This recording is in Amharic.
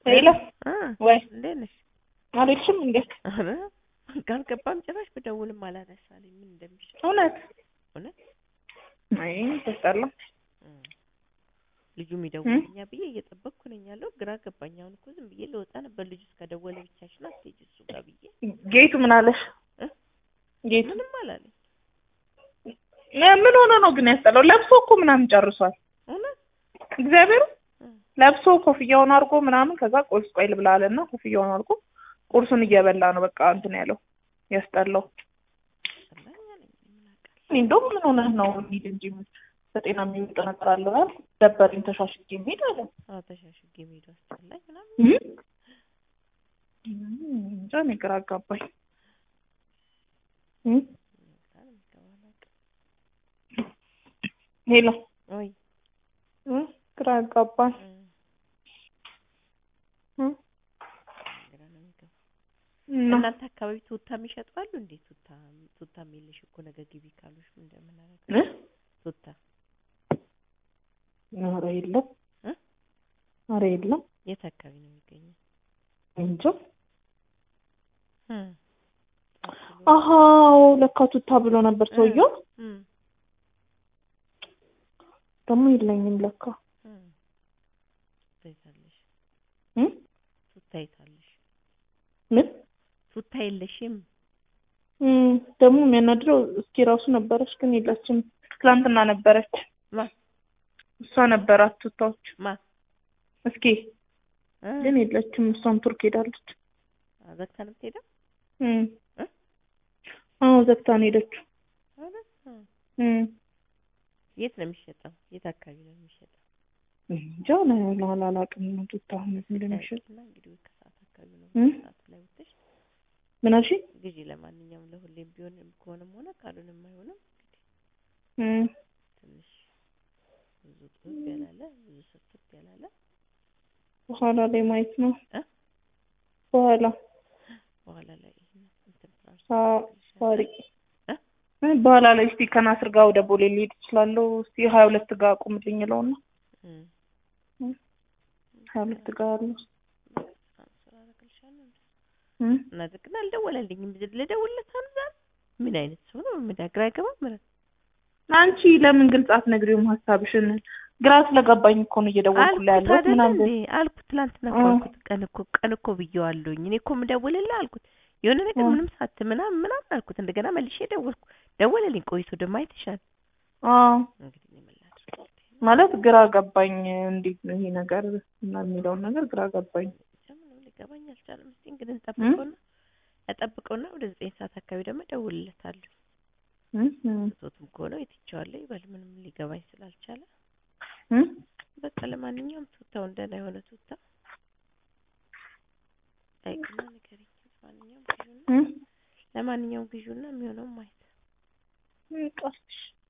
ሄሎ አ ወይ እንዴት ነሽ? አልሄድሽም እንዴ? ኧረ ካልገባም ጭራሽ ብደውልም አላነሳልኝ ምን እንደሚሻል እውነት እውነት አይ ተስጠላ እም። ልጁ የሚደውልኛ ብዬ እየጠበቅኩ ነኝ ያለው ግራ ገባኝ። አሁን እኮ ዝም ብዬ ልወጣ ነበር ልጁ እስከደወለ ብቻሽን አትሄጂ እሱ ጋር ብዬ ጌቱ ምን አለሽ? እ? ጌቱ ምንም አላለኝ። እ ምን ሆነ ነው ግን ያስጠላው? ለብሶ እኮ ምናምን ጨርሷል። እውነት እግዚአብሔር እ ለብሶ ኮፍያውን አድርጎ ምናምን ከዛ ቁርስ ቆይ ልብላ አለና ኮፍያውን አድርጎ ቁርሱን እየበላ ነው በቃ እንትን ያለው ያስጠላው። ጠላኝ አለኝ ምን አውቃለሁ። እኔ እንደውም ምን ሆነህ ነው እንሂድ እንጂ በጤና የሚወጣ ነገር አለ አይደል? ደበረኝ ተሻሽጌ እንሂድ አለ። አዎ ተሻሽጌ መሄዱ አስጠላኝ ምናምን እም? እም፣ እንጃ እኔ ግራ አጋባኝ። እም? በጣም የሚገባ አላውቅም። ሄሎ ወይ እም? ግራ አጋባኝ። እም፣ እም? ግራ ነው የሚገባው። እና እናንተ አካባቢ ቱታ የሚሸጡ አሉ እንዴ? ቱታ ቱታ የሚልሽ እኮ ነገ ግቢ ካሉሽ ምን እንደምናደርግ እ? ቱታ ኧረ የለም እ? ኧረ የለም የት አካባቢ ነው የሚገኘው? እንጃ። እም፣ አሀ ለካ ቱታ ብሎ ነበር ሰውየው። እም፣ ደግሞ የለኝም ለካ እም። ቱታ የታለሽ? እም? ቱታ የታለሽ? ምን ቱታ የለሽም? እም፣ ደግሞ የሚያናድረው እስኪ ራሱ ነበረች ግን የለችም። ትላንትና ነበረች ማ እሷ ነበራት ቱታዎች ማ እስኪ እ? ግን የለችም። እሷም ቱርክ ሄዳለች። ዘግታ ነው የምትሄደው? እም። እ? አዎ ዘግታ ነው ሄደችው። ኧረ፣ እ። እም። የት ነው የሚሸጠው? የት አካባቢ ነው የሚሸጠው? እንጃ ነው አላውቅም። ቱታ እውነት እንደሚሸጥ እና እንግዲህ ወይ ከሰዓት አካባቢ ነው እም? ሰዓት ላይ ወጥተሽ ምን አልሽኝ? ግዢ። ለማንኛውም ለሁሌም ቢሆን ከሆነም ሆነ ካልሆነም አይሆንም። እንግዲህ እም። ትንሽ ብዙ ጥብ ያላለ ብዙ ስፍት ያላለ በኋላ ላይ ማየት ነው። እ? በኋላ በኋላ ላይ ይሄን እንትን ፍራሽ ሳ- ሳሪ እ? እ፣ በኋላ ላይ እስቲ ከናስር ጋር ወደ ቦሌ ልሄድ እችላለሁ። እስቲ ሀያ ሁለት ጋር ቁምልኝ እለውና እም። ሀያ ሁለት ጋር አለው ትራንስፈር አደርግልሻለሁ እንዴ? እም? እና ግን አልደወለልኝም። ልደውልለት አንዛ ምን አይነት ሰው ነው? ምን ግራ አይገባም። ምን አንቺ ለምን ግልጽ አትነግሪውም ሀሳብሽን? ግራ ስለገባኝ እኮ ነው እየደወልኩላ አልኩት ያለሁት አይደል ምናምን እንዴ አልኩት። ትላንትና እኮ እ። አልኩት። ቀን እኮ ቀን እኮ ብዬዋለሁኝ። እኔ እኮ የምደውልልህ አልኩት። የሆነ ነገር እ። ምንም ሳት ምናምን ምናምን አልኩት። እንደገና መልሼ ደወልኩ። ደወለልኝ። ቆይቶ ደግሞ አይተሻል። አዎ እንግዲህ እኔ ምን ላድርግ? ማለት ግራ ገባኝ። እንዴት ነው ይሄ ነገር እና የሚለውን ነገር ግራ ገባኝ። ብቻ ምንም ሊገባኝ አልቻለም። እስኪ እንግዲህ እንጠብቀውና እጠብቀውና ወደ ዘጠኝ ሰዓት አካባቢ ደግሞ እደውልለታለሁ። እም? እም? ሶቱም ከሆነ የትቼዋለሁ ይበል። ምንም ሊገባኝ ስላልቻለ እም? በቃ ለማንኛውም ቱታው እንደና የሆነ ቱታ ጠይቅና ንገሪኝ። ለማንኛውም ግዢውና እም? ለማንኛውም ግዢውና የሚሆነው ማየት እም፣ ቀስሽ